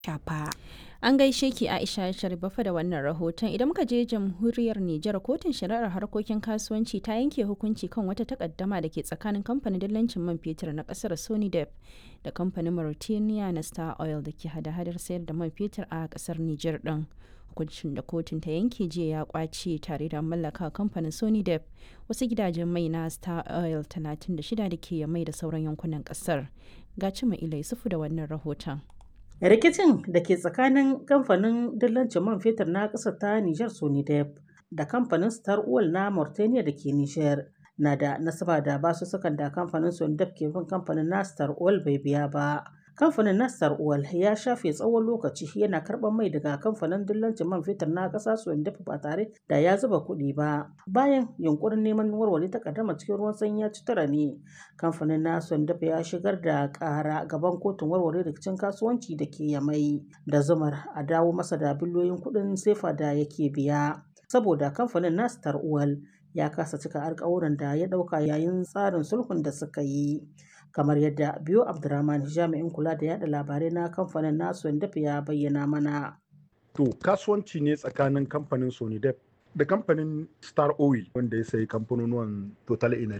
shafa. An gaishe ki Aisha Sharifafa da wannan rahoton idan muka je jamhuriyar Nijar kotun shari'ar harkokin kasuwanci ta yanke hukunci kan wata takaddama da ke tsakanin kamfanin dillancin man fetur na kasar Sonidep da kamfanin Mauritania na Star Oil da ke hada-hadar sayar da man fetur a kasar Nijar din. Hukuncin da kotun ta yanke jiya ya kwace tare da mallaka kamfanin Sonidep wasu gidajen mai na Star Oil 36 da ke mai da sauran yankunan kasar. Ga cima ilai sufu da wannan rahoton. rikicin da ke tsakanin kamfanin dillancin man fetur na ƙasar ta Nijar Sonidep da kamfanin Star Oil na Mauritania da ke Nijar na da nasaba da basussukan da kamfanin Sonidep ke bin kamfanin na Star Oil bai biya ba. Kamfanin na Star Oil ya shafe tsawon lokaci yana karɓar mai daga kamfanin dillancin man fetur na ƙasa Sonidep ba tare da ya zuba kuɗi ba. Bayan yunkurin neman warware takaddama cikin ruwan sanyi ya ci tura ne, kamfanin na Sonidep ya shigar da ƙara gaban kotun warware rikicin kasuwanci da ke Yamai da zumar a dawo masa da biliyoyin kuɗin sefa da yake biya. Saboda kamfanin na Star Oil ya kasa cika alkawuran da ya ɗauka yayin tsarin sulhun da suka yi. kamar yadda biyo abdurrahman jami'in kula da yada labarai na kamfanin nasu dafa ya bayyana mana to kasuwanci ne tsakanin kamfanin sonidep da kamfanin star oil wanda ya sayi kamfanonuwan total energy